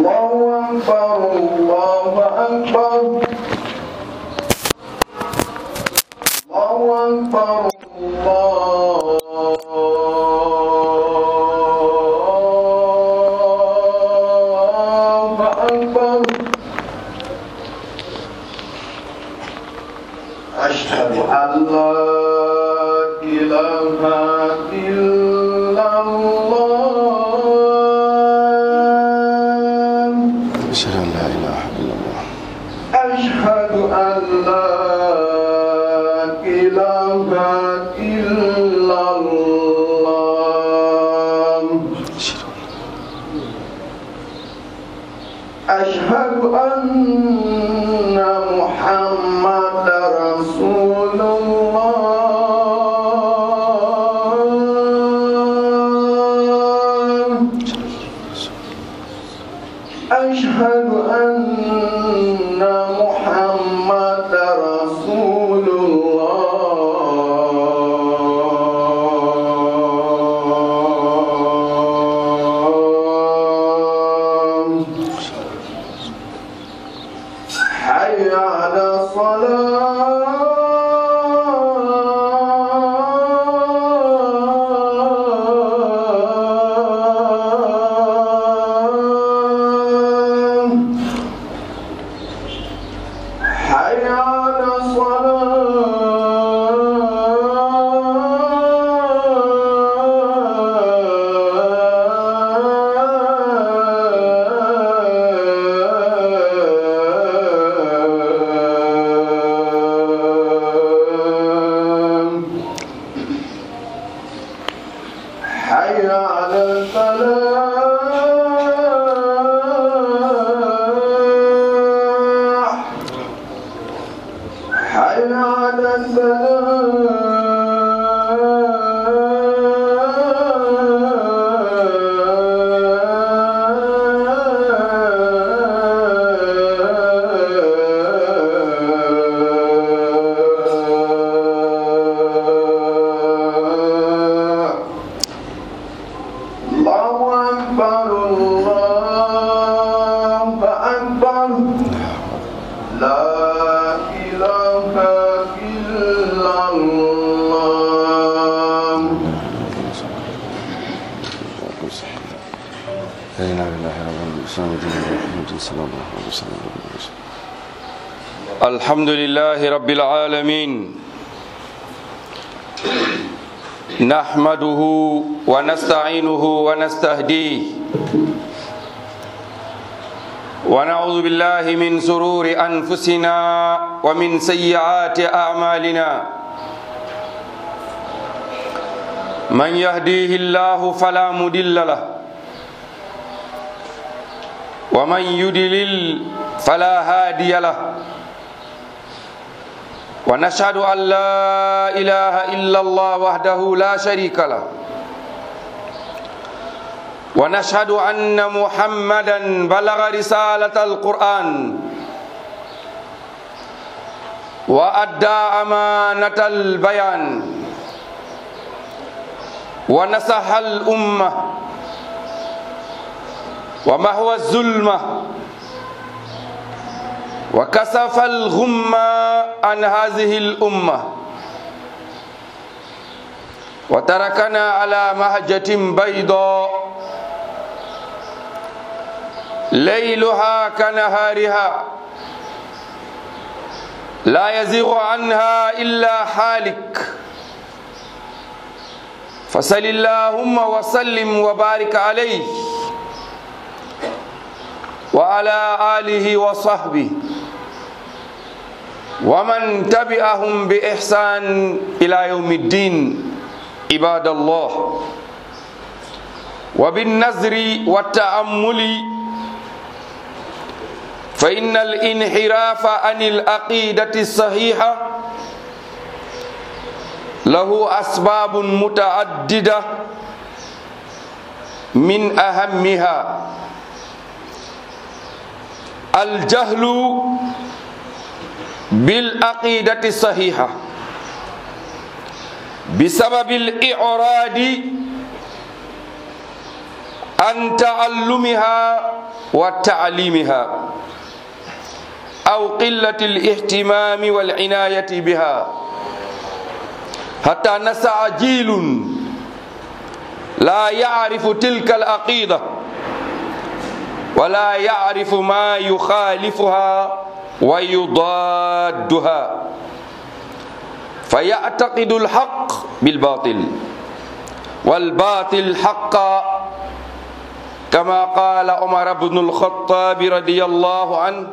الله أكبر الله أكبر الله أكبر الله أكبر أشهد أن لا إله إلا الله أشهد أن لا إله إلا الله أشهد أن لا إله إلا الله أشهد أشهد أن محمد رسول الله أشهد أن محمد رسول الله حي على الصلاة حي على الصلاة حي على الفلاح حي على الفلاح الله أكبر الله أكبر لا إله إلا الله لا إله إلا الله رب العالمين الإسلام دين محمد صلى الله عليه وسلم الحمد لله رب العالمين نحمده ونستعينه ونستهديه ونعوذ بالله من سرور أنفسنا ومن سيئات أعمالنا من يهديه الله فلا مضل له ومن يضلل فلا هادي له ونشهد أن لا إله إلا الله وحده لا شريك له ونشهد أن محمدا بلغ رسالة القرآن وأدى أمانة البيان ونصح الأمة ومحو الظلمة وكسف الغمة عن هذه الأمة وتركنا على مهجة بيضاء ليلها كنهارها لا يزيغ عنها إلا حالك فصل اللهم وسلم وبارك عليه وعلى آله وصحبه ومن تبعهم بإحسان إلى يوم الدين عباد الله وبالنظر والتأمل فإن الانحراف عن العقيدة الصحيحة له أسباب متعددة من أهمها الجهل بالعقيدة الصحيحة بسبب الإعراض عن تعلمها وتعليمها أو قلة الاهتمام والعناية بها حتى نسع جيل لا يعرف تلك العقيدة ولا يعرف ما يخالفها ويضادها فيعتقد الحق بالباطل والباطل حقا كما قال عمر بن الخطاب رضي الله عنه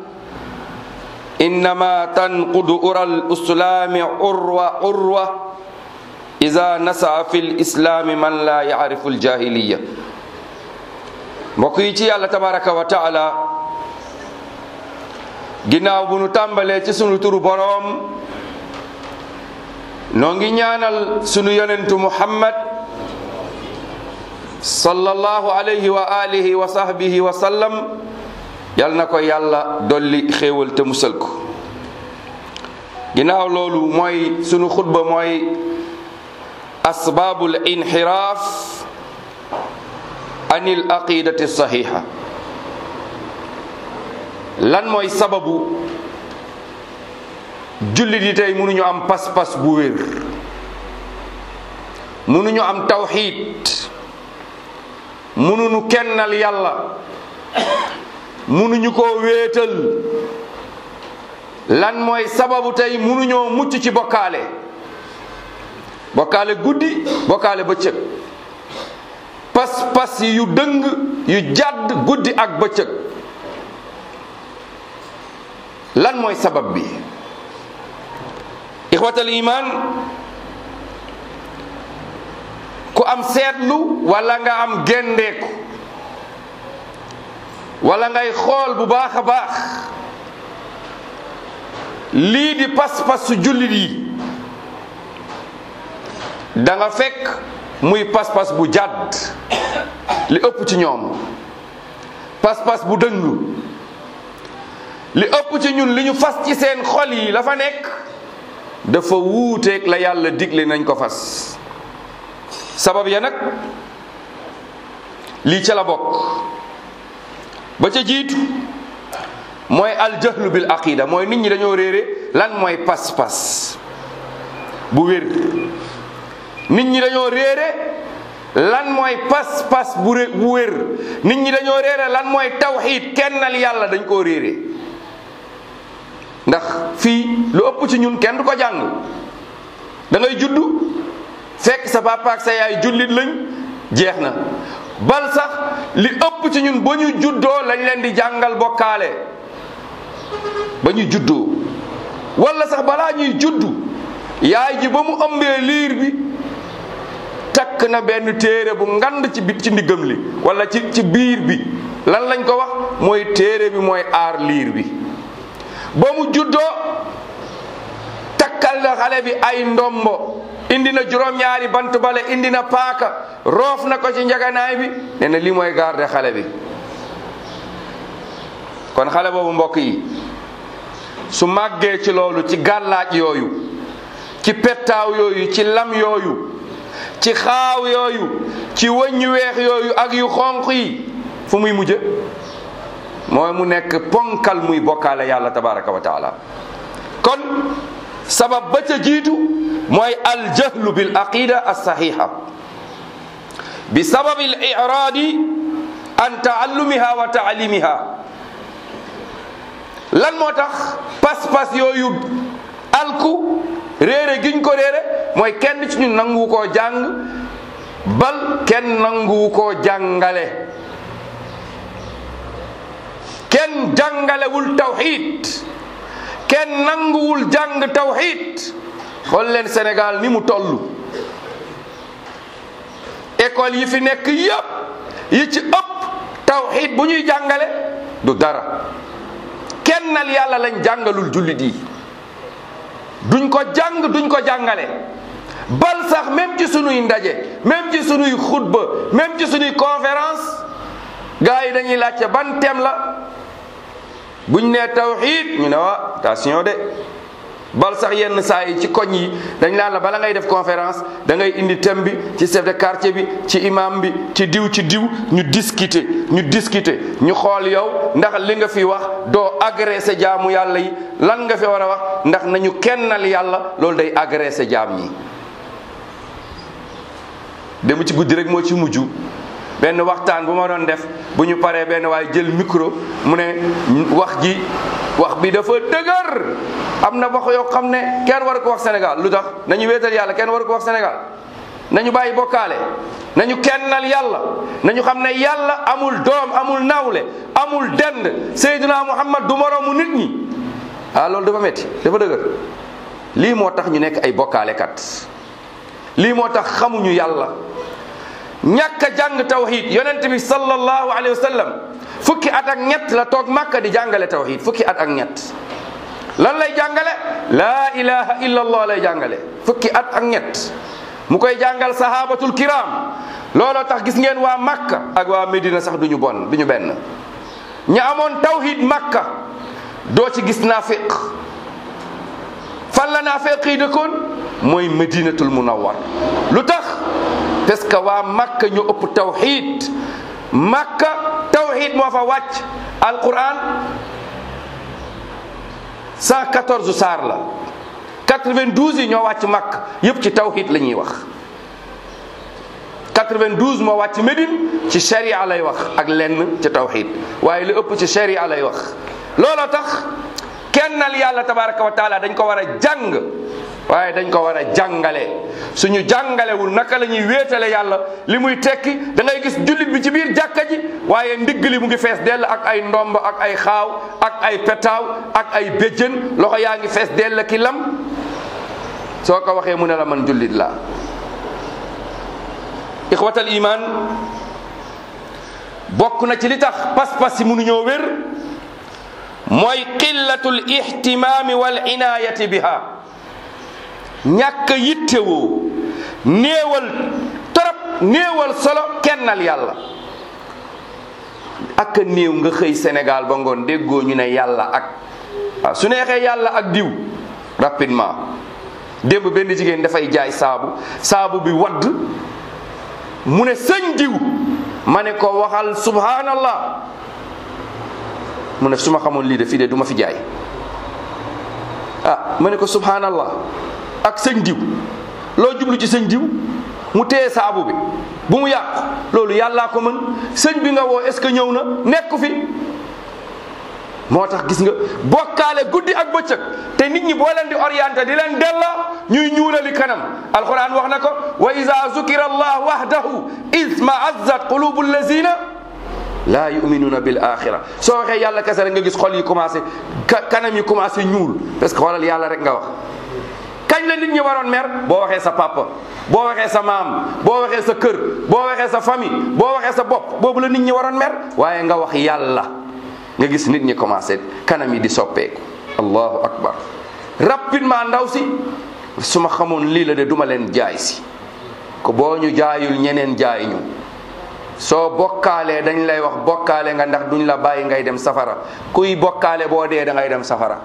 إنما تنقض أرى الإسلام عروة عروة إذا نسع في الإسلام من لا يعرف الجاهلية mbokk yi ci yàlla tabaraka wa taala ginnaaw bu nu tàmbalee ci sunu turu boroom noo ngi ñaanal sunu yonentu muhammad sallallahu alayhi wa alihi wa sahbihi wa sallam yal na ko yàlla dolli xéewal te musal ko ginnaaw loolu mooy sunu xutba mooy asbaabul inxiraaf anil aqidati saxiixa lan mooy sababu jullit yi tey mënuñu am pas-pas bu wér mënuñu am tawxiid mënuñu kennal yàlla mënuñu koo wéetal lan mooy sababu tey mënuñoo mucc ci bokkaale bokkaale guddi bokkaale bëccëg pas-pas yu dëng yu jàdd guddi ak bëccëg lan mooy sabab bi ixwatal iman ku am seetlu wala nga am gendeeku wala ngay xool bu baax a baax lii di pas-pas su jullit yi da nga fekk muy pas-pas bu jàdd li ëpp ci ñoom pas-pas bu dëng li ëpp ci ñun li ñu fas ci seen xol yi la fa nekk dafa wuuteeg la yàlla digle nañ ko fas sabab ya nag lii ca la bokk ba ca jiitu mooy aljahlu bil aqida mooy nit ñi dañoo réere lan mooy pas-pas bu wér nit ñi dañoo réere lan mooy pas-pas bu ré bu wér nit ñi dañoo réere lan mooy tawxiid kennal yàlla dañ koo réere ndax fii lu ëpp ci ñun kenn du ko jàng da ngay juddu fekk sa papa ak sa yaay jullit lañ jeex na bal sax li ëpp ci ñun ba ñu juddoo lañ leen di jàngal bokkaale ba ñu juddoo wala sax balaa ñuy juddu yaay ji ba mu ëmbee liir bi takk na benn téere bu ngand ci bit ci ndiggam li wala ci ci biir bi lan lañ ko wax mooy téere bi mooy aar liir bi ba mu juddoo takkal na xale bi ay ndombo indi na juróom-ñaari bant bale indi na paaka roof na ko ci njaganaay bi nee na lii mooy garde xale bi kon xale boobu mbokk yi su màggee ci loolu ci gàllaaj yooyu ci pettaaw yooyu ci lam yooyu ci xaaw yooyu ci wëñ yu weex yooyu ak yu xonq yi fu muy mujje mooy mu nekk ponkal muy bokkaale yàlla tabaraka wa taala kon sabab ba ca jiitu mooy aljahlu bil aqida alsaxixa bi sababi al iraadi an taallumiha wa taalimiha lan moo tax pas-pas yooyu alku réere giñ ko réere mooy kenn ci ñun nangu koo jàng bal kenn nangu koo jàngale kenn jàngalewul tawxid kenn nanguwul jàng tawxid xool leen Sénégal ni mu toll école yi fi nekk yépp yi ci ëpp tawxid bu ñuy jàngale du dara kennal yàlla lañ jàngalul jullit yi duñ ko jàng duñ ko jàngale bal sax même ci sunuy ndaje même ci sunuy xutba même ci sunuy conférence gars yi dañuy laajte ban thème la buñ nee tawxid ñu ne waa attention de bal sax yenn saa yi ci koñ yi dañ laan la bala ngay def conférence da ngay indi thème bi ci chef de quartier bi ci imam bi ci diw ci diw ñu discuter ñu discuter ñu xool yow ndax li nga fi wax doo agressé jaamu yàlla yi lan nga fi war a wax ndax nañu kennal yàlla loolu day agressé jaam ñi dem ci guddi rek moo ci mujj benn waxtaan bu ma doon def bu ñu paree benn waaye jël micro mu ne wax ji wax bi dafa dëgër am na wax yoo xam ne kenn war ko wax Sénégal lu tax nañu wéetal yàlla kenn war ko wax Sénégal nañu bàyyi bokkaale nañu kennal yàlla nañu xam ne yàlla amul doom amul nawle amul dend Seydina Muhammad du moroomu nit ñi ah loolu dafa metti dafa dëgër lii moo tax ñu nekk ay bokkaalekat lii moo tax xamuñu yàlla ñàkk a jàng tawhid yonent bi sallallahu alayhi wa sallam fukki at ak ñett la toog màkka di jàngale tawhid fukki at ak ñett lan lay jàngale laa ilaha illa allah lay jàngale fukki at ak ñett mu koy jàngal sahabatul kiram looloo tax gis ngeen waa makka ak waa médina sax duñu bon duñu benn ña amoon tawhid makka doo ci gis naafiq fan la naafiq yi dëkkoon mooy medinatul munawwar lu tax parce que waa makka ñu ëpp tawhid makka tawhid moo fa wàcc alquran 114 saar la 92 yi ñoo wàcc makka yëpp ci tawhid la ñuy wax 92 moo wàcc Médine ci sharia lay wax ak lenn ci tawhid waaye li ëpp ci sharia lay wax looloo tax kennal yàlla tabaraka wa taala dañ ko war a jàng waaye dañ ko war a jàngale suñu jàngalewul naka la ñuy wéetale yàlla li muy tekki da ngay gis jullit bi ci biir jàkka ji waaye ndigg li mu ngi fees dell ak ay ndomb ak ay xaaw ak ay petaaw ak ay béjjën loxo yaa ngi fees dell ki lam soo ko waxee mu ne la man jullit laa ixwatal iman bokk na ci li tax pas-pas yi mënuñoo wér mooy qillatul ihtimaami wal inaayati biha ñàkk a yittewoo néewal torop néewal solo kennal yàlla ak a néew nga xëy Sénégal ba ngoon déggoo ñu ne yàlla ak waaw su neexee yàlla ak diw rapidement démb benn jigéen dafay jaay saabu saabu bi wadd mu ne sëñ diw ma ne ko waxal subhanallah mu ne su ma xamoon lii de fii de du ma fi jaay ah ma ne ko subhanallah ak sëñ diw loo jublu ci sëñ diw mu téye saabu bi bu mu yàqu loolu yàllaa ko mën sëñ bi nga woo est ce que ñëw na nekku fi moo tax gis nga bokkaale guddi ak bëccëg te nit ñi boo leen di orienté di leen delloo ñuy ñuulali kanam alquran wax na ko wa ida zukira allah wahdahu isma azzat qulubu allazina laa yuminuuna bil axira soo waxee yàlla kese rek nga gis xol yi commencé kanam yi commencé ñuul parce que xoolal yàlla rek nga wax kañ la nit ñi waroon mer boo waxee sa papa boo waxee sa maam boo waxee sa kër boo waxee sa famille boo waxee sa bopp boobu la nit ñi waroon mer waaye nga wax yàlla nga gis nit ñi commencé kanam yi di soppeeku allahu akbar rapidement ndaw si su ma xamoon lii la de duma leen jaay si ko boo ñu jaayul ñeneen jaay ñu soo bokkaalee dañ lay wax bokkaale nga ndax duñ la bàyyi ngay dem safara kuy bokkaale boo dee da ngay dem safara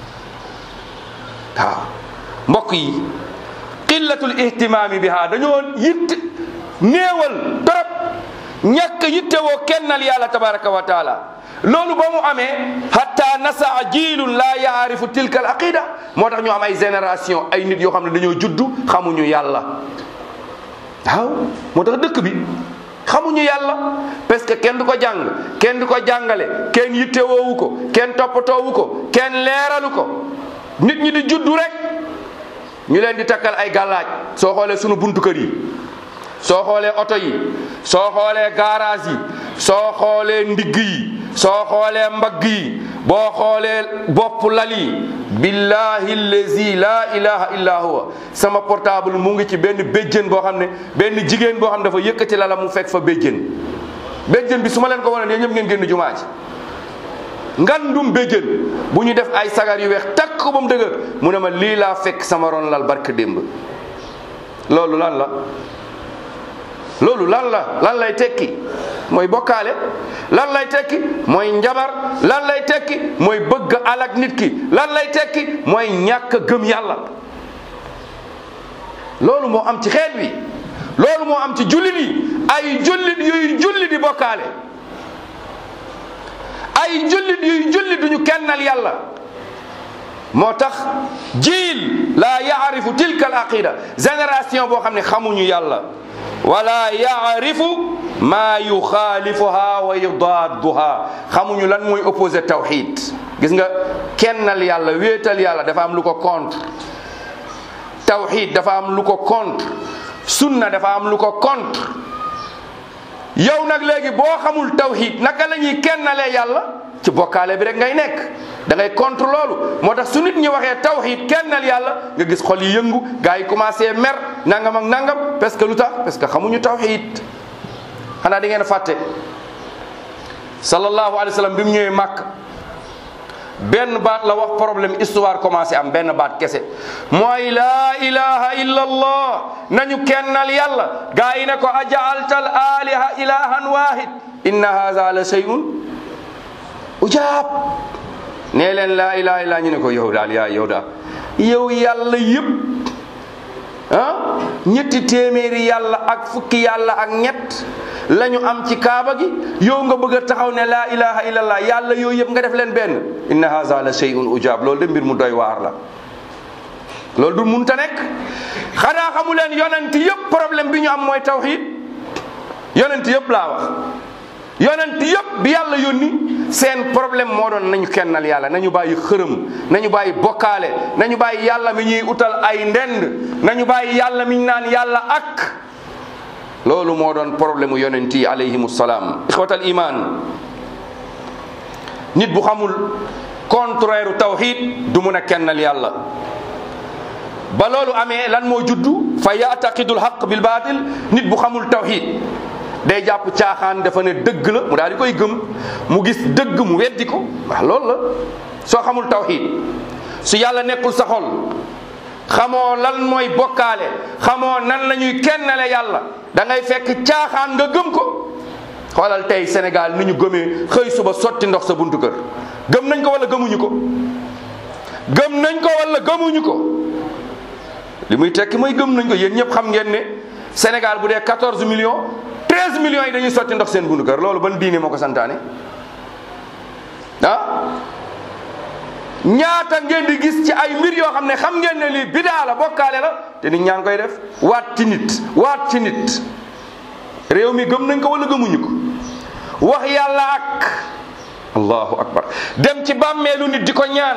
waaw mbokk yi qillatul ihtimaami biha dañoo yitt néewal torop ñàkk yittewoo kennal yàlla tabaraka wa taala loolu ba mu amee hatta nasaa jiilun laa yaarifu tilka al aqida moo tax ñu am ay génération ay nit yoo xam ne dañoo juddu xamuñu yàlla waaw moo tax dëkk bi xamuñu yàlla parce que kenn du ko jàng kenn du ko jàngale kenn yittewoowu ko kenn toppatoowu ko kenn leeralu ko nit ñi di juddu rek ñu leen di takkal ay gàllaaj soo xoolee sunu buntu kër yi soo xoolee oto yi soo xoolee garage yi soo xoolee ndigg yi soo xoolee mbagg yi boo xoolee bopp lal yi billahi allazi la ilaha illa huwa sama portable mu ngi ci benn béjjën boo xam ne benn jigéen boo xam ne dafa yëkkati lala mu fekk fa béjjën béjjën bi su ma leen ko wane yéen ñëpp ngeen génn jumaa ji ngandum béjjën bu ñu def ay sagar yu weex takk ko ba mu dëgër mu ne ma lii laa fekk sama ron lal barke démb loolu lan la loolu lan la lan lay tekki mooy bokkaale lan lay tekki mooy njabar lan lay tekki mooy bëgg alak nit ki lan lay tekki mooy ñàkk gëm yàlla loolu moo am ci xeet wi loolu moo am ci jullit yi ay jullit yuy julli di bokkaale ay jullit yuy julli duñu kennal yàlla moo tax jiil laa yaarifu tilka al aqida génération boo xam ne xamuñu yàlla wala yaarifu maa yuxaalifuha wa yudaadduha xamuñu lan mooy opposé tawxid gis nga kennal yàlla wéetal yàlla dafa am lu ko contre tawxid dafa am lu ko contre sunna dafa am lu ko contre yow nag léegi boo xamul tawxid naka la ñuy kennalee yàlla ci bokkaale bi rek ngay nekk da ngay contre loolu moo tax su nit ñi waxee tawxid kennal yàlla nga gis xol yi yëngu gars yi commencé mer nangam ak nangam parce que lu tax parce que xamuñu tawxid xanaa di ngeen fàtte sallallahu alayhi wa sallam bi mu ñëwee màkk benn baat la wax problème histoire commencé am benn baat kese mooy laa ilaha illa allah nañu kennal yàlla gaa yi ne ko ajaalta al aliha ilahan wahid inna haza la shay'un ujaab nee leen laa ilaha illa ñu ne ko yow daal yaa yow daal yow yàlla yëpp ah ñetti téeméeri yàlla ak fukki yàlla ak ñett la ñu am ci kaaba gi yow nga bëgg a taxaw ne laa ilaha illallah yàlla yooyu yëpp nga def leen benn inna haza la shay'un ujaab loolu de mbir mu doy waar la loolu du munta nekk xanaa xamu leen yonent yëpp problème bi ñu am mooy tawxid yonent yëpp laa wax yonent yëpp bi yàlla yónni seen problème moo doon nañu kennal yàlla nañu bàyyi xërëm nañu bàyyi bokkaale nañu bàyyi yàlla mi ñuy utal ay ndend nañu bàyyi yàlla mi ñu naan yàlla ak loolu moo doon problème yonent yi alayhimu salaam ixwatal iman nit bu xamul contraire tawxid du mun a kennal yàlla ba loolu amee lan moo juddu fa yaataqidul xaq bil baatil nit bu xamul tawxid day jàpp caaxaan dafa ne dëgg la mu daal di koy gëm mu gis dëgg mu weddi ko waaw loolu la soo xamul tawxid su yàlla nekkul sa xol xamoo lan mooy bokkaale xamoo nan la ñuy kennale yàlla da ngay fekk caaxaan nga gëm ko xoolal tey Sénégal ni ñu gëmee xëy suba sotti ndox sa buntu kër gëm nañ ko wala gëmuñu ko gëm nañ ko wala gëmuñu ko li muy tekki mooy gëm nañ ko yéen ñëpp xam ngeen ne Sénégal bu dee 14 millions 13 millions yi dañuy sotti ndox seen buntu kër loolu ban diine moo ko santaane ah ñaata ngeen di gis ci ay mbir yoo xam ne xam ngeen ne lii bidaa la bokkaale la te nit ñaa ngi koy def waat ci nit waat ci nit réew mi gëm nañ ko wala gëmuñu ko wax yàlla ak allahu akbar dem ci bàmmeelu nit di ko ñaan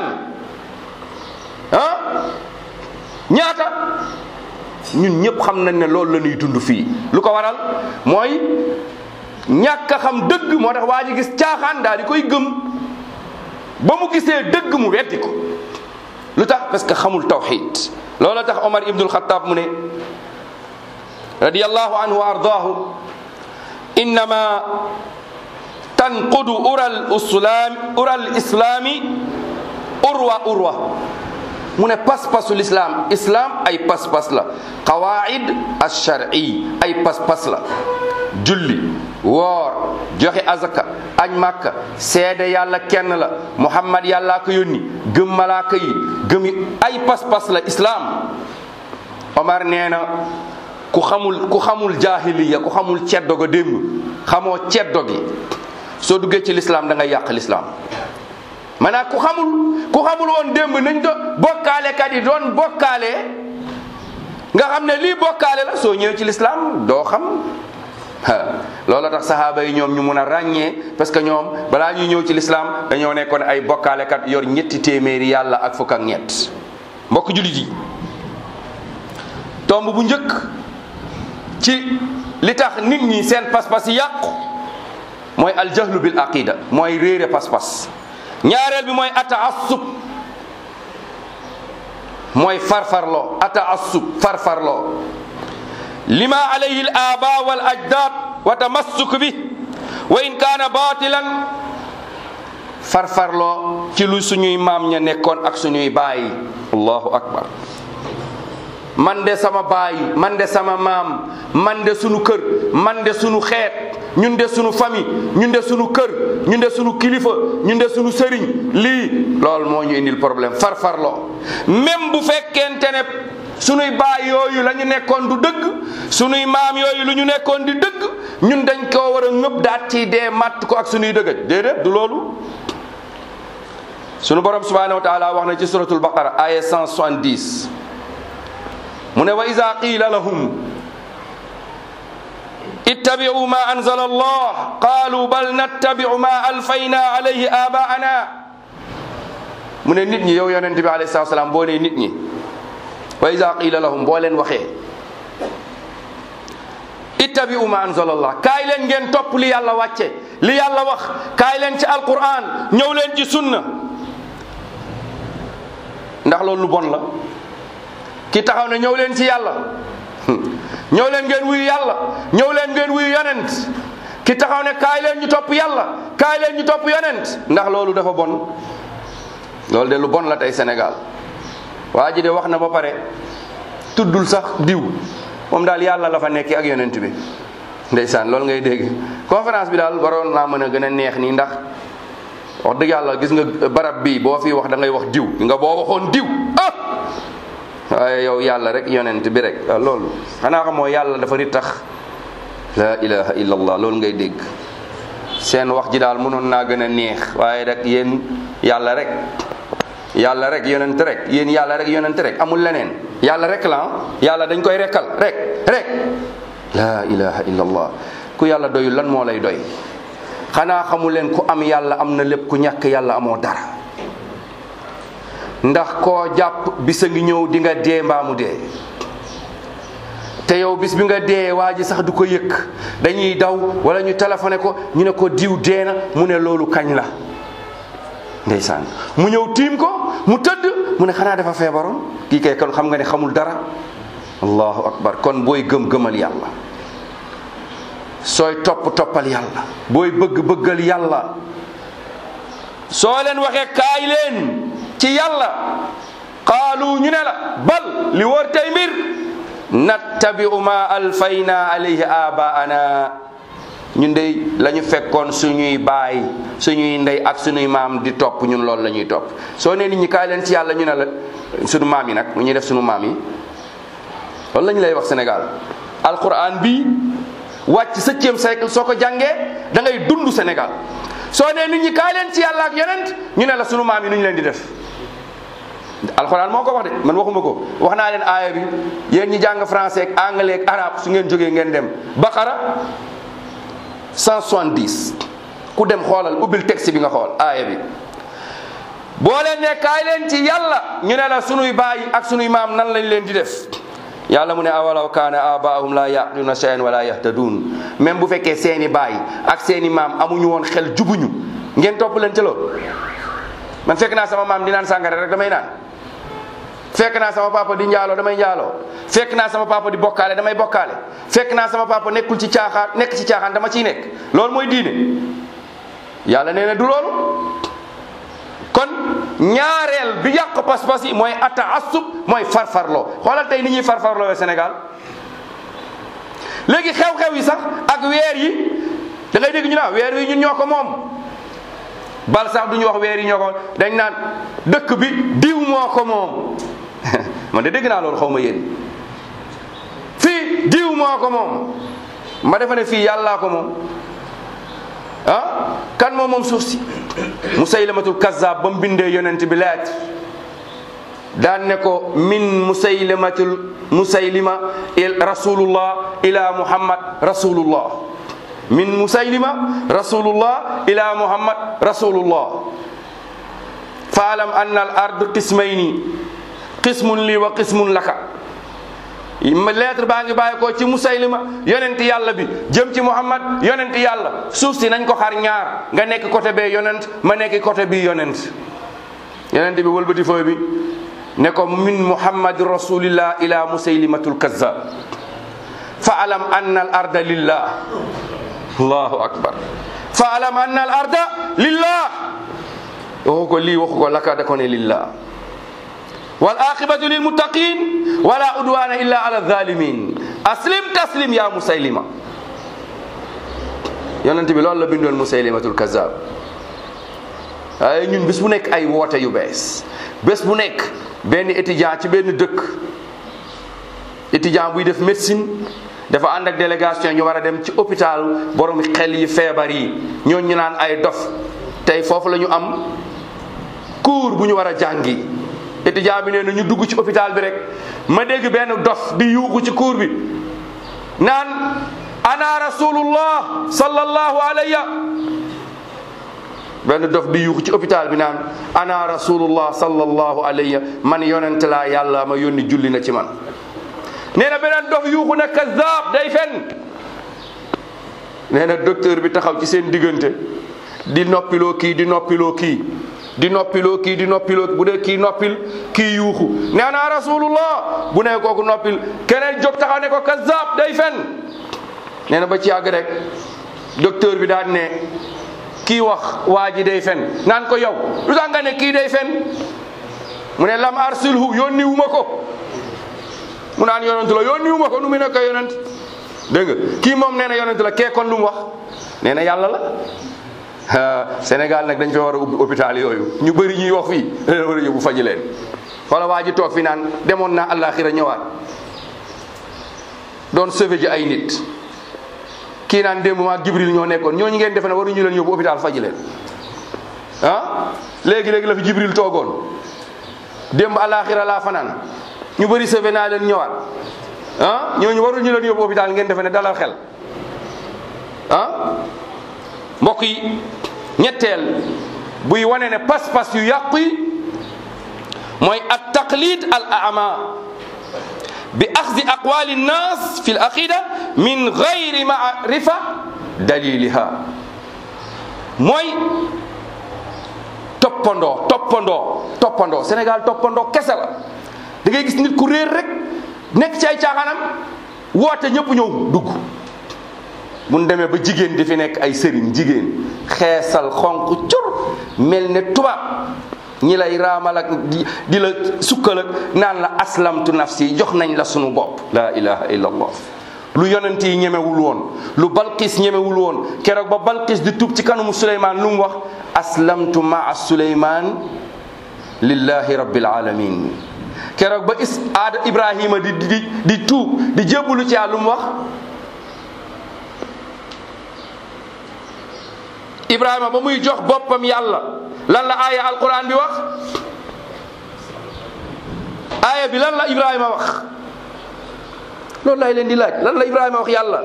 ah ñaata ñun ñëpp xam nañ ne loolu la ñuy dund fii lu ko waral mooy ñàkk a xam dëgg moo tax waa ji gis caaxaan daal di koy gëm ba mu gisee dëgg mu weddi ko lu tax parce que xamul tawxid loolu tax Omar ibnul Xataab mu ne radiyallahu anhu wa ardaahu innama tanqudu ural islaam ural islaami urwa urwa mu ne pas-pasu lislaam islam ay pas-pas la qawaid alshar'i ay pas-pas la julli woor joxe azaka añ màkka seede yàlla kenn la muhammad yàllaa ko yónni gëm malaaka yi gëmi ay pas-pas la islam omar nee na ku xamul ku xamul jahiliya ku xamul ceddo ga démb xamoo ceddo gi soo duggee ci lislaam da ngay yàq lislaam maanaam ku xamul ku xamul woon démb nañ do bokkaale kat yi doon bokkaale nga xam ne lii bokkaale la soo ñëwee ci lislaam doo xam loola tax sahaaba yi ñoom ñu mun a ràññee parce que ñoom balaa ñuy ñëw ci lislaam dañoo nekkoon ay bokkaale kat yor ñetti téeméeri yàlla ak fukk ak ñett mbokk jullit yi tomb bu njëkk ci li tax nit ñi seen pas-pas yi yàqu mooy aljahlu bil aqida mooy réere pas-pas ñaareel bi mooy ataassub mooy farfarloo ataassub farfarloo lima alayhi al aba wal ajdad wa tamassuk bi wa in kaana batilan farfarloo ci lu suñuy maam ña nekkoon ak suñuy baay allahu akbar man de sama baay man de sama maam man de sunu kër man de sunu xeet ñun de sunu famille ñun de sunu kër ñun de sunu kilifa ñun de sunu sëriñ lii loolu moo ñu indil problème farfarloo même bu fekkente ne sunuy baay yooyu la ñu nekkoon du dëgg sunuy maam yooyu lu ñu nekkoon di dëgg ñun dañ koo war a ngëb daat ci dee matt ko ak sunuy dëgëj déedéet du loolu sunu borom subhanahu wa taala wax na ci suratul baqara aya 170 mu ne wa ida qila lahum ittabi'u ma anzala allah qalu bal nattabi'u ma alfayna alayhi abaana mu ne nit ñi yow yonent bi alayhi salatu salaam boo nee nit ñi wa ida qila lahum boo leen waxee ittabi'u ma anzala allah kaay leen ngeen topp li yàlla wàcce li yàlla wax kaay leen ci alquran ñëw leen ci sunna ndax loolu lu bon la ki taxaw ne ñëw leen ci yàlla ñëw leen ngeen wuyu yàlla ñëw leen ngeen wuyu yonent ki taxaw ne kaay leen ñu topp yàlla kaay leen ñu topp yonent ndax loolu dafa bon loolu de lu bon la tey Sénégal waa ji de wax na ba pare tuddul sax diw moom daal yàlla la fa nekki ak yonent bi ndeysaan loolu ngay dégg conférence bi daal waroon naa mën a gën a neex nii ndax wax dëgg yàlla gis nga barab bii boo fi wax da ngay wax diw nga boo waxoon diw ah waaye yow yàlla rek yonent bi rek waaw loolu xanaa xamoo yàlla dafa ri tax la ilaha illallah loolu ngay dégg seen wax ji daal mënoon naa gën a neex waaye rek yéen yàlla rek yàlla rek yonent rek yéen yàlla rek yonent rek amul leneen yàlla rek la yàlla dañ koy rekkal rek rek la ilaha illallah ku yàlla doyul lan moo lay doy xanaa xamu leen ku am yàlla am na lépp ku ñàkk yàlla amoo dara ndax koo jàpp bisa ngi ñëw di nga dee mbaamu dee te yow bis bi nga dee waa ji sax du ko yëkk dañuy daw wala ñu téléphoné ko ñu ne ko diw dee na mu ne loolu kañ la ndeysaan mu ñëw tiim ko mu tëdd mu ne xanaa dafa feebaroon kii kay kon xam nga ne xamul dara allahu akbar kon booy gëm gëmal yàlla sooy topp toppal yàlla booy bëgg bëggal yàlla soo leen waxee kaay leen ci yàlla qaalu ñu ne la bal li wóor tey mbir nattabi'u ma alfayna alayhi abaana ñun dey la ñu fekkoon suñuy baay suñuy ndey ak suñuy maam di topp ñun loolu la ñuy topp soo nee nit ñi kaay leen ci yàlla ñu ne la suñu maam yi nag lu ñuy def suñu maam yi loolu la ñu lay wax Sénégal alquran bi wàcc septième siècle soo ko jàngee da ngay dund Sénégal soo nee nit ñi kaay leen ci yàlla ak yonent ñu ne la sunu maam yi nu ñu leen di def alxuraan moo ko wax de man waxuma ko wax naa leen aaya bi yéen ñi jàng français ak anglais ak arabe su ngeen jógee ngeen dem baqara 170 ku dem xoolal ubbil texte bi nga xool aaya bi boo leen ne kaay leen ci yàlla ñu ne la sunuy baay ak sunuy maam nan lañ leen di def yàlla mu ne awalaw kaana abaahum la yaqiluna shay'an wala yahtadun même bu fekkee seeni baay ak seeni maam amuñu woon xel jubuñu ngeen topp leen ci loolu man fekk naa sama maam di naan sàngara rek damay naan fekk naa sama papa di njaaloo damay njaaloo fekk naa sama papa di bokkaale damay bokkaale fekk naa sama papa nekkul ci caaxaan nekk ci caaxaan dama ciy nekk loolu mooy diine yàlla nee na du loolu kon ñaareel bi yàq pas-pas yi mooy ataassub mooy farfarloo xoolal tey ni ñuy farfarloo Sénégal léegi xew-xew yi sax ak weer yi da ngay dégg ñu naan weer yi ñun ñoo ko moom bal sax du ñu wax weer yi ñoo ko dañ naan dëkk bi diw moo ko moom man de dégg naa loolu xaw ma yéen fii diw moo ko moom ma defa ne fii yàllaa ko moom ah kan moom moom suuf si musaylamatul kazzab ba mu bindee yonent bi leet daan ne ko min musaylamatul musaylima il rasulullah ila muhammad rasulullah min musaylima rasulullah ila muhammad rasulullah faalam anna al ard qismayni qismun li wa qismun laka lettre baa ngi bàyyi ko ci musaylima yonent yàlla bi jëm ci muhammad yonent yàlla suuf si nañ ko xar ñaar nga nekk côté bee yonent ma nekk côté bii yonent yonent bi wëlbati fooy bi ne ko min muhammad rasulillah ila musaylimatul kazzab faalam anna al arda lillah allahu akbar faalam anna al arda lillah waxu ko lii waxu ko laka da ko ne lillah wal aqibatu lil muttaqin wala udwana illa ala zalimin aslim taslim ya musaylima yonent bi loolu la bindoon musaylimatul kazab waaye ñun bés bu nekk ay woote yu bees bés bu nekk benn étudiant ci benn dëkk étudiant buy def médecine dafa ànd ak délégation ñu war a dem ci hôpital borom xel yi feebar yi ñooñu ñu naan ay dof tey foofu la ñu am cours bu ñu war a jàngi étudiant bi nee na ñu dugg ci hôpital bi rek ma dégg benn dof di yuuxu ci cours bi naan ana rasulullah sallallahu alayya benn dof di yuuxu ci hôpital bi naan ana rasulullah sallallahu alayya man yonent laa yàlla ma yónni julli na ci man nee na beneen dof yuuxu na kazaab day fen nee na docteur bi taxaw ci seen diggante di noppiloo kii di noppiloo kii di noppiloo kii di noppiloo bu dee kii noppil kii yuuxu nee naa rasulullah bu ne kooku noppil keneen jóg taxaw ne ko kazaab day fen nee na ba ci yàgg rek docteur bi daan ne kii wax waa ji day fen naan ko yow lu tax nga ne kii day fen mu ne lam arsilhu yónni wu ma ko mu naan yonent la yónni wu ma ko nu mu nekk yonent dégg nga kii moom nee na yonent la kee kon lu mu wax nee na yàlla la Sénégal nag dañ fi war a ubbi hôpital yooyu ñu bëri ñuy wax fii leen war a yóbbu faji leen wala waa ji toog fi naan demoon naa àllaaxira ñëwaat doon sauvé ji ay nit kii naan démb maa Jibril ñoo nekkoon ñooñu ngeen defe ne waruñu leen yóbbu hôpital faji leen ah léegi léegi la fi Jibril toogoon démb àllaaxira laa fanaan ñu bëri sauvé naa leen ñëwaat ah ñooñu waruñu leen yóbbu hôpital ngeen defe ne dalal xel ah mbokk yi ñetteel buy wane ne pas-pas yu yàqu yi mooy at taqlid al ama bi axdi aqwali nnas fi l aqida min gayri maarifa daliliha mooy toppandoo toppandoo toppandoo Sénégal toppandoo kese la da ngay gis nit ku réer rek nekk ci ay caaxaanam woote ñëpp ñëw dugg mun demee ba jigéen di fi nekk ay sëriñ jigéen xeesal xonq cur mel ne tubaab ñi lay raamal ak di di la sukkal ak naan la aslamtu nafsi jox nañ la sunu bopp la ilaha illa allah lu yonent yi ñemewul woon lu balqis ñemewul woon keroog ba balqis di tuub ci kanamu suleymaan lu mu wax aslamtu maa suleymaan lillahi rabbil alamin keroog ba is aada ibrahima di di di tuub di jébbalu ci lu mu wax ibrahima ba muy jox boppam yàlla lan la aaya alquran bi wax aaya bi lan la ibrahima wax loolu lay leen di laaj lan la ibrahima wax yàlla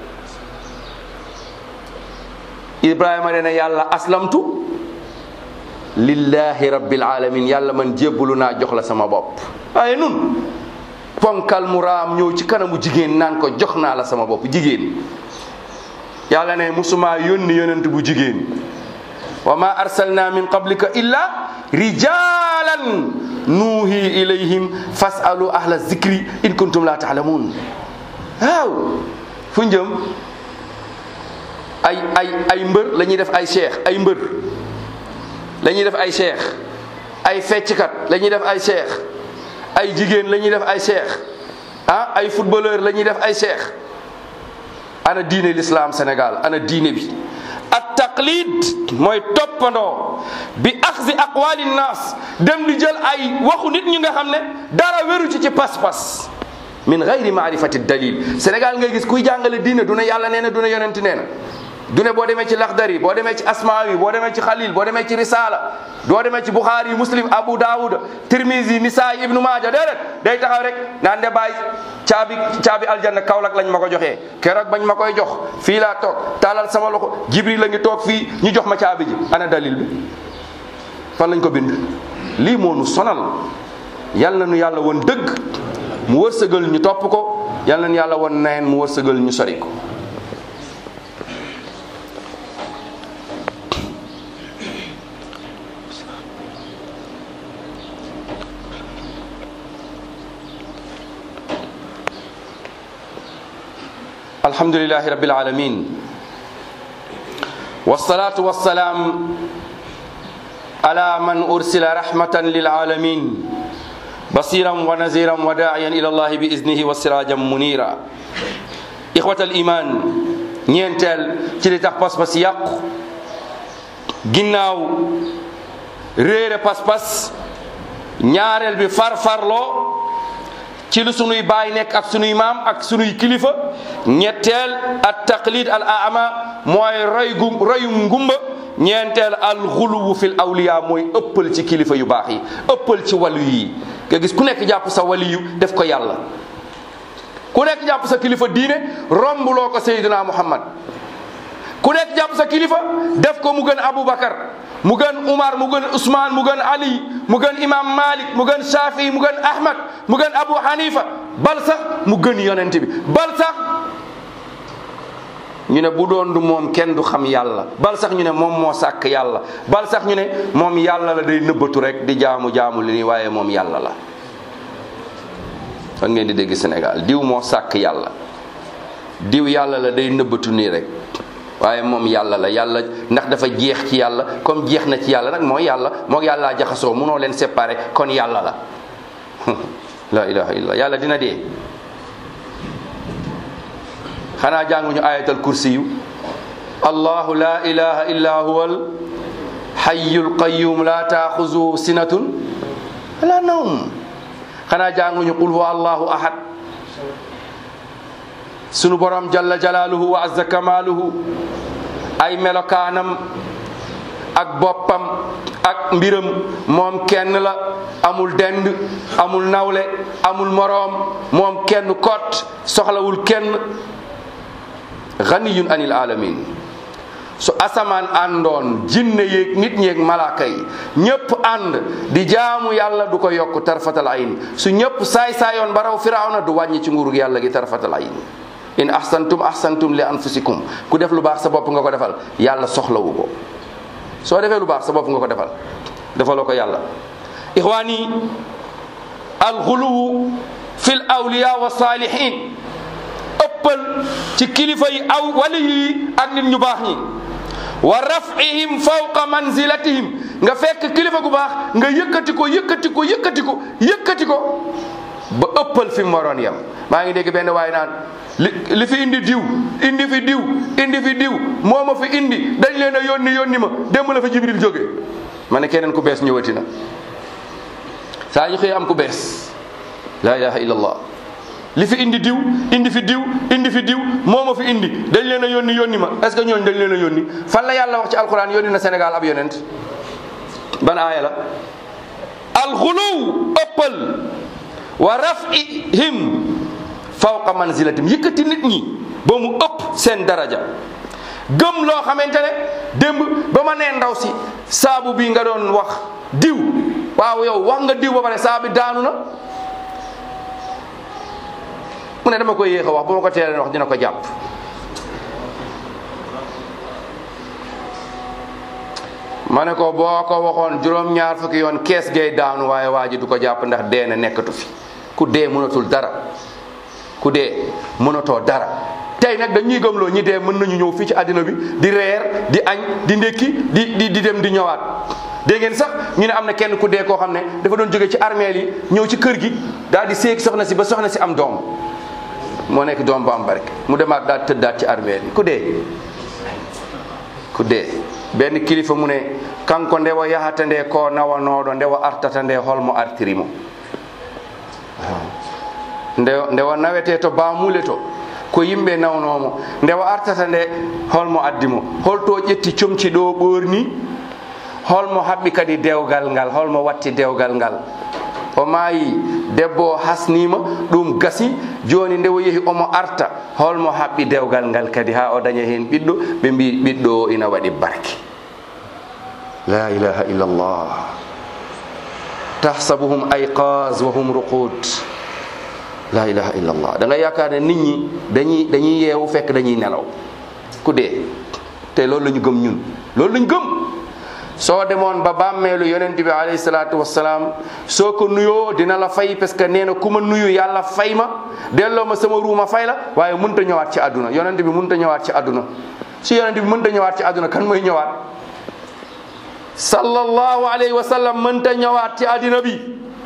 ibrahima nee na yàlla aslamtu lillahi rabbil alamin yàlla man jébbalu naa jox la sama bopp waaye nun ponkal mu raam ñëw ci kanamu jigéen naan ko jox naa la sama bopp jigéen yàlla ne musuma yónni yonent bu jigéen wa ma arsalna min qablika illa rijalan nuuhi ilayhim fasalu ahla zikri in kuntum la taalamun waaw fu njëm ay ay ay mbër la ñuy def ay cheikh ay mbër la ñuy def ay cheikh ay fecckat la ñuy def ay cheikh ay jigéen la ñuy def ay cheikh ah ay footballeur la ñuy def ay cheikh ana diine l'islam Sénégal ana diine bi at taqlid mooy toppandoo bi axzi aqwali nnas dem di jël ay waxu nit ñi nga xam ne dara wéru ci ci pas-pas min gayri maarifati dalil Sénégal ngay gis kuy jàngale diine du ne yàlla nee na du ne yonent nee na du ne boo demee ci laxdari boo demee ci asmaawi boo demee ci xalil boo demee ci risala doo demee ci buxaari muslim abu daawud tirmisi nisaay ibnu maaja déedéet day taxaw rek naan de bàyyi caabi caabi aljanna kaolak lañ ma ko joxee keroog bañ ma koy jox fii laa toog taalal sama loxo jibril la ngi toog fii ñu jox ma caabi ji ana dalil bi fan lañ ko bind lii moo nu sonal yal na nu yàlla woon dëgg mu wërsëgal ñu topp ko yal na nu yàlla woon neen mu wërsëgal ñu sori ko الحمد لله رب العالمين والصلاة والسلام على من أرسل رحمة للعالمين بصيرا ونذيرا وداعيا الى الله باذنه وسراجا منيرا اخوه الايمان ñeenteel ci li tax pas-pas yàqu ginnaaw réere pas-pas ñaareel bi farfarloo ci lu sunuy baay nekk ak sunuy maam ak sunuy kilifa ñetteel at taqlid al ama mooy roy gu royum ngumba ñeenteel al xuluwu fil awliya mooy ëppal ci kilifa yu baax yi ëppal ci wàllu yi nga gis ku nekk jàpp sa waliyu def ko yàlla ku nekk jàpp sa kilifa diine rombuloo ko Seydina Muhammad ku nekk jàpp sa kilifa def ko mu gën Aboubacar mu gën Umar mu gën Ousmane mu gën Ali mu gën Imam Malik mu gën Shafi mu gën Ahmad mu gën Abu Hanifa bal sax mu gën yonent bi bal sax ñu ne bu doon du moom kenn du xam yàlla bal sax ñu ne moom moo sàkk yàlla bal sax ñu ne moom yàlla la day nëbbatu rek di jaamu jaamu li ni waaye moom yàlla la fan ngeen di dégg Sénégal diw moo sàkk yàlla diw yàlla la day nëbbatu nii rek waaye moom yàlla la yàlla ndax dafa jeex ci yàlla comme jeex na ci yàlla nag mooy yàlla moo yàllaa jaxasoo munoo leen séparer kon yàlla la la ilaha illallah yàlla dina dee xanaa jànguñu ayatal kursi yu allahu la ilaha illa huwa al hayyul qayyum la taaxuzuhu sinatun wala nawm xanaa jànguñu qul huwa allahu ahad sunu borom jalla jalaaluhu wa azza kamaaluhu ay melokaanam ak boppam ak mbiram moom kenn la amul dend amul nawle amul moroom moom kenn kot soxlawul kenn ganiyun anil alamin su asamaan àndoon jinne yeeg nit ñeeg malaaka yi ñépp ànd di jaamu yàlla du ko yokk tarfatal ayn su ñépp saay saayoon ba raw firawna du wàññi ci nguurug yàlla gi tarfatal ayn in ahsantum ahsantum li anfusikum ku def lu baax sa bopp nga ko defal yàlla soxlawu ko soo defee lu baax sa bopp nga ko defal defaloo ko yàlla ixwaani alxuluwu fil awliya wa salihin ëppal ci kilifa yi aw wali yi ak nit ñu baax ñi wa rafihim fawqa manzilatihim nga fekk kilifa gu baax nga yëkkati ko yëkkati ko yëkkati ko yëkkati ko ba ëppal fi mu waroon yem maa ngi dégg benn waaye naan li li fi indi diw indi fi diw indi fi diw moo ma fi indi dañ leen a yónni yónni ma démb la fa jibril jóge ma ne keneen ku bees ñëwati na saa ñu xëy am ku bees la ilaha illallah li fi indi diw indi fi diw indi fi diw moo ma fi indi dañ leen a yónni yónni ma est ce que ñooñu dañ leen a yónni fan la yàlla wax ci alquran yónni na Sénégal ab yonent ban aaya la alxuluw ëppal wa rafihim fawqa manzilatim yëkkati nit ñi ba mu ëpp seen daraja gëm loo xamante ne démb ba ma nee ndaw si saabu bi nga doon wax diw waaw yow wax nga diw ba pare saabu bi daanu na mu ne dama koy yéex a wax bu ma ko teeleen wax dina ko jàpp ma ne ko boo ko waxoon juróom-ñaar fukki yoon kees gay daanu waaye waa ji du ko jàpp ndax dee na nekkatu fi ku dee mënatul dara ku dee mënatoo dara tey nag dañuy gëmloo ñi dee mën nañu ñëw fii ci àddina bi di reer di añ di ndékki di di di dem di ñëwaat dégg ngeen sax ñu ne am na kenn ku dee koo xam ne dafa doon jóge ci armeel yi ñëw ci kër gi daal di séeg soxna si ba soxna si am doom moo nekk doom bu am barke mu demaat daal tëddaat ci armeel yi ku dee ku dee benn kilifa mu ne kanko ndewa yahata nde ko nawanoɗo ndewa artata nde holmo artirimo ndewa ndewa nawete to bamule to ko yimɓe nawnomo ndewa artata nde holmo addimo holto ƴetti comci ɗo ɓorni holmo haɓɓi kadi dewgal ngal holmo watti dewgal ngal o maayi debbo o hasnima ɗum gasi joni nde o yeehi omo arta holmo haɓɓi dewgal ngal kadi ha o daña hen ɓiɗɗo ɓe mbi ɓiɗɗo o ina waɗi barke la ilaha illallah tahsabuhum ayqas wa hum ruqud la ilaha illallah da nga yaakaar ne nit ñi dañuy dañuy yeewu fekk dañuy nelaw ku dee te loolu la ñu gëm ñun loolu la ñu gëm soo demoon ba bàmmeelu yonent bi alayhi salaatu wassalaam soo ko nuyoo dina la fay parce que nee na ku ma nuyu yàlla fay ma delloo ma sama ruuma fay la waaye mënta ñëwaat ci àdduna yonent bi mënta ñëwaat ci àdduna su yonent bi mënta ñëwaat ci àdduna kan mooy ñëwaat sallallahu alayhi wa sallam mënta ñëwaat ci àddina bi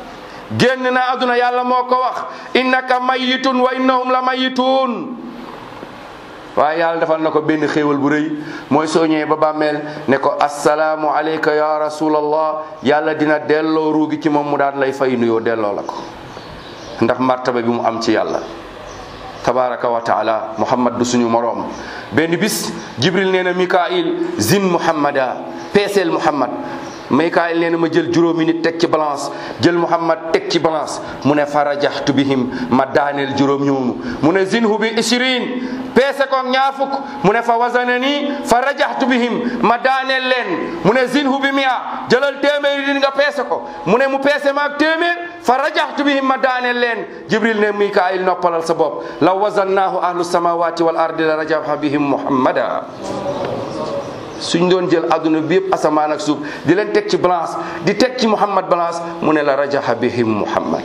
génn na àdduna yàlla moo ko wax innaka mayitun wa innahum la mayitun waaye yàlla defal na ko benn xéewal bu rëy mooy soo ñëwee ba bàmmeel ne ko assalaamu alayka ya rasulallah yàlla dina delloo ruugi ci moom mu daan lay fay nuyoo delloo la ko ndax martaba bi mu am ci yàlla tabaraka wa taala muhammad du suñu moroom benn bis jibril nee na mikail zin muhammada peeseel muhammad mikail nee na ma jël juróomi nit teg ci balance jël muhammad teg ci balance mu ne farajaxtu bihim ma daaneel juróom ñoomu mu ne zinhu bi ishirin peese ko ñaar fukk mu ne fa wasana nii fa rajaxtu bihim ma daaneel leen mu ne zinhu bi mia jëlal téeméeri din nga peese ko mu ne mu peese maag téeméer fa rajaxtu bihim ma daaneel leen jibril ne mikail noppalal sa bopp law wazannaahu ahlu samawati wal ardi la rajaxa bihim muhammada suñ doon jël adduna bi yëpp asamaan ak suuf di leen teg ci balance di teg ci muhammad balance mu ne la rajaxa bihim muhammad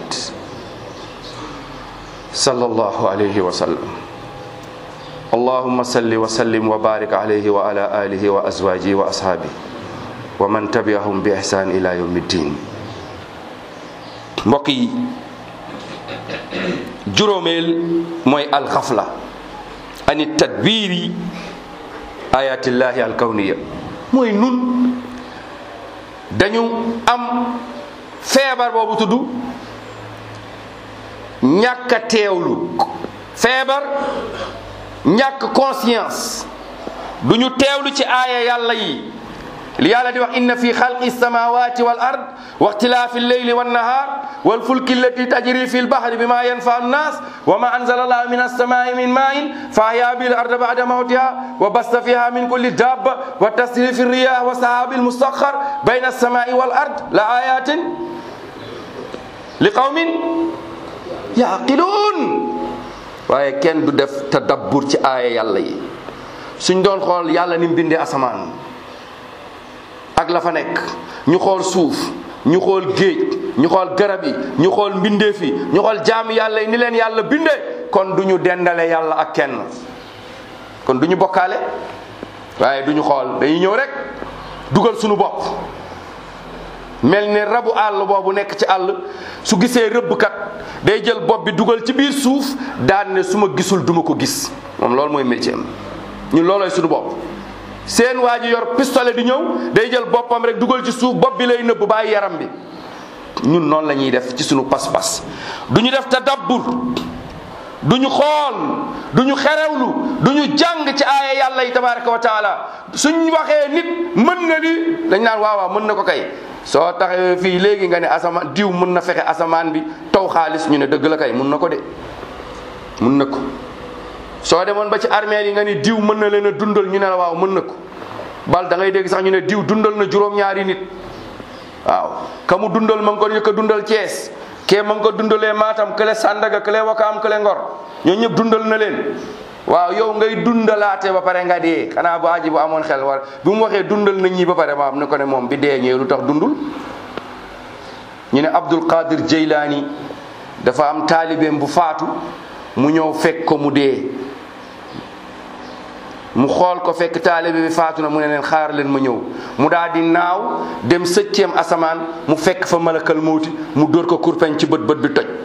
sallallahu alayhi wa sallam اللهم صل وسلم وبارك عليه وعلى آله وأزواجه وأصحابه ومن تبعهم بإحسان إلى يوم الدين mbokk yi juróomeel mooy alxafla ani tadbiri ayatillahi alkawniya mooy nun dañu am feebar boobu tudd ñàkk a teewlu feebar ñàkk conscience du ñu teewlu ci aaya yàlla yi li yàlla di wax inna fi xalqi samawati wal ard wa ixtilaafi lleyli wannahar walfulki allati tajri fi lbahri bima yanfa annas wa ma anzala allahu min alsamai min main fa ahya bihi larda bada mawtiha wa basta fiha min kulli dabba wa tasrifi riyah wa sahabi almustakhar bayna alsamai wal ard la ayatin li qawmin yaqiluun waaye kenn du def tadabbur ci aaya yàlla yi suñ doon xool yàlla ni mu bindee asamaan ak la fa nekk ñu xool suuf ñu xool géej ñu xool garab yi ñu xool mbindeef yi ñu xool jaami yàlla yi ni leen yàlla bindee kon du ñu dendale yàlla ak kenn kon du ñu bokkaale waaye du ñu xool dañuy ñëw rek dugal suñu bopp mel ni rabu àll boobu nekk ci àll su gisee rëbbkat day jël bopp bi dugal ci biir suuf daan ne su ma gisul duma ko gis moom loolu mooy métier am ñun loolooy suñu bopp seen waa ji yor pistolet di ñëw day jël boppam rek dugal ci suuf bopp bi lay nëbb bàyyi yaram bi ñun noonu la ñuy def ci suñu pas-pas du ñu def tadabbur du ñu xool du ñu xerewlu du ñu jàng ci aaya yàlla yi tabaraka wa taala suñ waxee nit mën na li dañ naan waaw waaw mën na ko kay soo taxawee fii léegi nga ne asamaan diw mën na fexe asamaan bi taw xaalis ñu ne dëgg la kay mën na ko de mën na ko soo demoon ba ci armée yi nga ni diw mën na leen a dundal ñu ne la waaw mën na ko bal da ngay dégg sax ñu ne diw dundal na juróom-ñaari nit waaw ka mu dundal ma ngi ko yëkk a dundal Thiès kee ma ngi ko dundalee Matam kële Sandaga kële Wakaam kële Ngor ñoo ñëpp dundal na leen waaw yow ngay dundalaate ba pare nga dee xanaa bu aji bu amoon xel war bi mu waxee dundal na ñii ba pare ma am ne ko ne moom bi dee ñëwee lu tax dundul ñu ne Abdul Qadir Jeylaani dafa am taalibeem bu faatu mu ñëw fekk ko mu dee mu xool ko fekk taalibe bi faatu na mu ne leen xaar leen ma ñëw mu daal di naaw dem sëcceem asamaan mu fekk fa malakal mawti mu dóor ko kurpeñ ci bët bët bi toj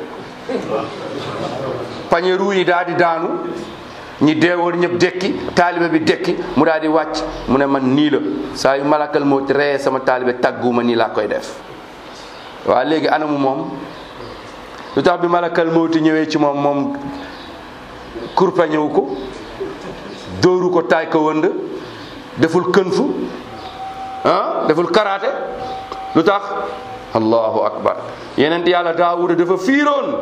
pañe ruu yi daal di daanu ñi deewoon ñëpp dekki taalibe bi dekki mu daal di wàcc mu ne man nii la saa yu malakal mawti reyee sama taalibe tàgguma nii laa koy def waa léegi anamu moom lu tax bi malakal mawti ñëwee ci moom moom kurpeñewu ko dóoru ko taay ko wënd deful kënfu ah deful karaate lu tax allahu akbar yeneen yàlla daawuda dafa fiiroon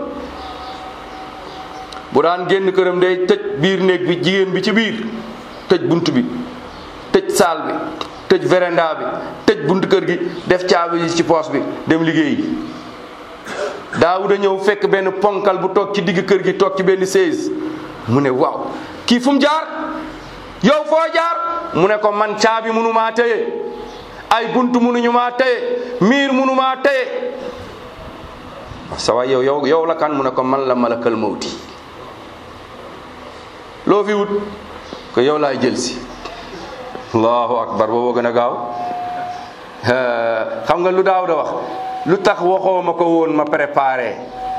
bu daan génn këram day tëj biir néeg bi jigéen bi ci biir tëj bunt bi tëj saal bi tëj véranda bi tëj bunt kër gi def caabi yi ci poos bi dem liggéeyi daawuda ñëw fekk benn ponkal bu toog ci digg kër gi toog ci benn seize mu ne waaw kii fu mu jaar yow foo jaar mu ne ko man caabi munu maa téye ay bunt munuñu maa téye miir munu maa téye sa waay yow yow yow la kan mu ne ko man la malakal mawti loo fi wut ko yow laay jël si allahu akbar boobu gën a gaaw xam nga lu daaw da wax lu tax waxoo ma ko woon ma préparé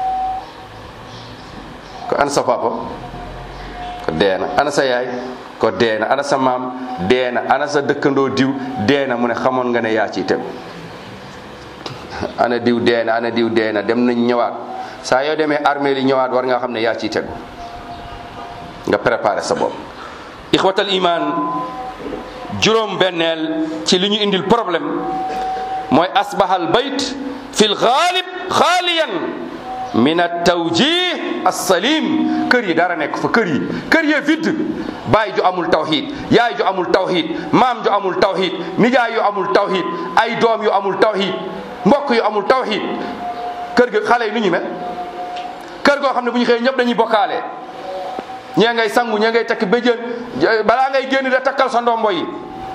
ko ana sa papa ko deena ana sa yaay ko deena ana sa maam deena ana sa dëkkandoo diw deena mu ne xamoon nga ne yaa ciy tegu ana diw deena ana diw deena dem nañ ñëwaat saa yoo demee armée li ñëwaat war nga xam ne yaa ciy tegu nga préparé sa bopp ixwatal iman juróom benneel ci li ñu indil problème mooy asbahal bayt fi l ghalib xaaliyan min at-tawjih as-salim kër yi dara nekk fa kër yi kër yee vide baay ju amul tawhid yaay ju amul tawhid maam ju amul tawhid nijaay yu amul tawhid ay doom yu amul tawhid mbokk yu amul tawhid kër ga xale yi nu ñu mel kër goo xam ne bu ñu xëyee ñëpp dañuy bokkaale ñee ngay sangu ñee ngay takk béjjën balaa ngay génn de takkal sa ndombo yi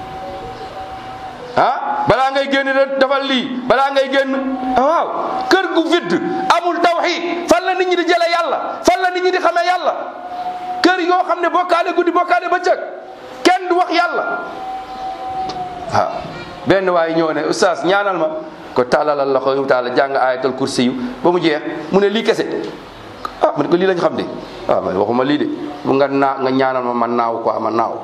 ah balaa ngay génn de defal lii balaa ngay génn waaw kër gu vide amul tawhid fan la nit ñi di jële yàlla fan la nit ñi di xamee yàlla kër yoo xam ne bokkaale guddi bokkaale bëccëg kenn du wax yàlla waaw benn waay ñëw ne oustaz ñaanal ma ko tàllalal la ko taala jàng ayatal kursi yu ba mu jeex mu ne lii kese ah man ko lii lañ xam de waaw man waxuma lii de bu nga naa nga ñaanal ma man naaw quoi ma naaw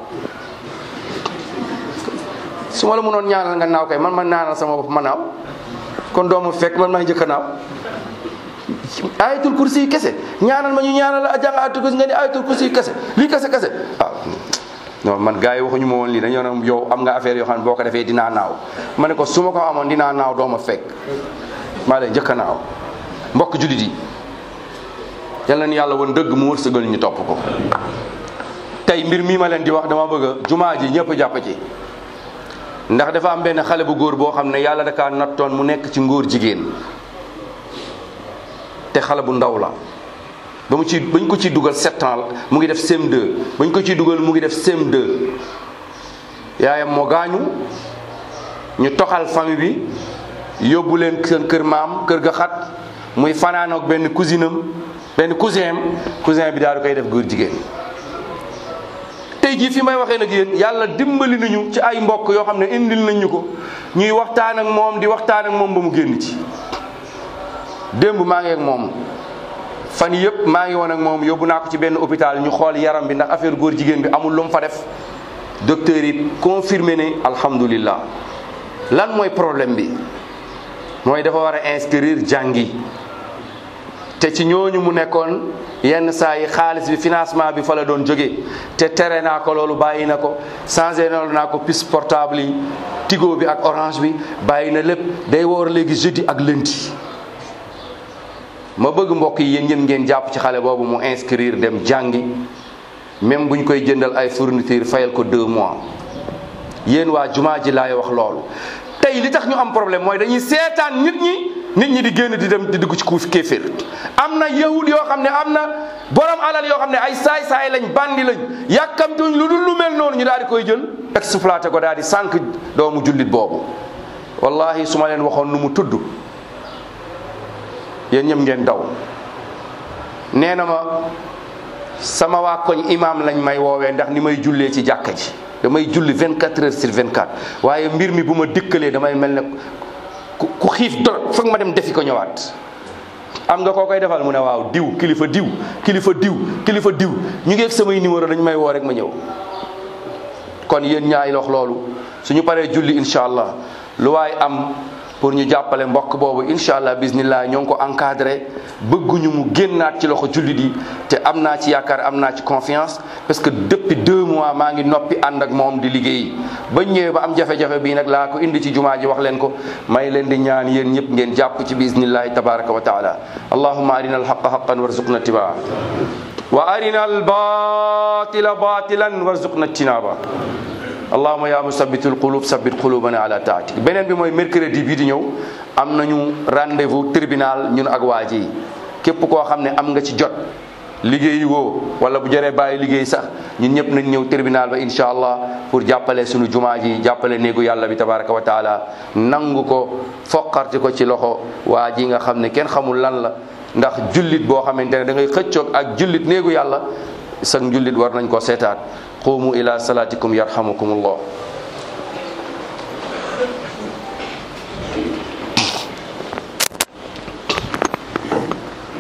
su ma la mënoon ñaanal nga naaw kay man ma ñaanal sama bopp ma naaw kon doomu fekk man maa njëkk a naaw ayatul kursi yi kese ñaanal ma ñu ñaanal la jàng ayatul kursi nga ni ayatul kursi yi kese lii kese kese waaw non man gars yi waxuñu ma woon lii dañoo ne yow am nga affaire yoo xam ne boo ko defee dinaa naaw ma ne ko su ma ko amoon dinaa naaw doo ma fekk maa lay njëkk a naaw mbokk jullit yi yal na yàlla woon dëgg mu wërsëgal ñu topp ko tey mbir mii ma leen di wax dama bëgg jumaa ji ñëpp jàpp ci ndax dafa am benn xale bu góor boo xam ne yàlla da kaa nattoon mu nekk ci ngóor jigéen te xale bu ndaw la ba mu ci bañ ko ciy dugal sept ans mu ngi def CM2 bañ ko ciy dugal mu ngi def CM2 yaayam moo gaañu ñu toxal famille bi yóbbu leen seen kër maam kër ga xat muy fanaan ak benn cousine am benn cousin am cousin bi daal di koy def góor jigéen tey jii fi may waxee nag yéen yàlla dimbali nañu ci ay mbokk yoo xam ne indil nañ ñu ko ñuy waxtaan ak moom di waxtaan ak moom ba mu génn ci démb maa ngi ak moom fan yëpp maa ngi woon ak moom yóbbu naa ko ci benn hôpital ñu xool yaram bi ndax affaire góor jigéen bi amul lu mu fa def docteur yi confirmé ne alhamdulillah lan mooy problème bi mooy dafa war a inscrire jàngi te ci ñooñu mu nekkoon yenn saa yi xaalis bi financement bi fa la doon jóge te tere naa ko loolu bàyyi na ko changé noonu naa ko puce portable yi tigo bi ak orange bi bàyyi na lépp day woor léegi jeudi ak lundi ma bëgg mbokk yi yéen ñëpp ngeen jàpp ci xale boobu mu inscrire dem jàngi même bu ñu koy jëndal ay fourniture fayal ko deux mois yéen waa jumaa ji laay wax loolu tey li tax ñu am problème mooy dañuy seetaan nit ñi nit ñi di génn di dem di dugg ci kuuf kéeféer am na yahud yoo xam ne am na borom alal yoo xam ne ay saay-saay lañ bandi lañ yàkkamtuñ lu dul lu mel noonu ñu daal di koy jël exploité ko daal di sànq doomu jullit boobu wallahi su ma leen waxoon nu mu tudd yéen ñëpp ngeen daw nee na ma sama waa koñ imam lañ may woowee ndax ni may jullee ci jàkka ji damay julli 24 heures sur 24 waaye mbir mi bu ma dikkalee damay mel ne ku xiif doro foog ma dem defi ko ñëwaat am nga koo koy defal mu ne waaw diw kilifa diw kilifa diw kilifa diw ñu ngi ak samay numéro dañu may woo rek ma ñëw kon yéen ñaay lox loolu suñu paree julli incha allah lu waay am pour ñu jàppale mbokk boobu incha allah bismillah ñoo ngi ko encadré bëgguñu mu génnaat ci loxo jullit yi te am naa ci yaakaar am naa ci confiance parce que depuis deux mois maa ngi noppi ànd ak moom di liggéey ba ñëwee ba am jafe-jafe bii nag laa ko indi ci jumaa ji wax leen ko may leen di ñaan yéen ñëpp ngeen jàpp ci bismillahi tabaraka wa taala allahumma arina alhaqa haqan warzuqna tibaa wa arina albatila batilan warzuqna tinaba allahuma ya musabitul qulub sabit qulubana ala taatik beneen bi mooy mercredi bii di ñëw am nañu rendez-vous tribunal ñun ak waa ji képp koo xam ne am nga ci jot liggéeyi woo wala bu jëree bàyyi liggéey sax ñun ñëpp nañ ñëw tribunal ba incha allah pour jàppale suñu jumaa ji jàppale néegu yàlla bi tabaraka wa taala nangu ko foqarti ko ci loxo waa ji nga xam ne kenn xamul lan la ndax jullit boo xamante ne da ngay xëccoog ak jullit néegu yàlla sax jullit war nañ ko seetaat qumu ila salatikum yarhamukum allah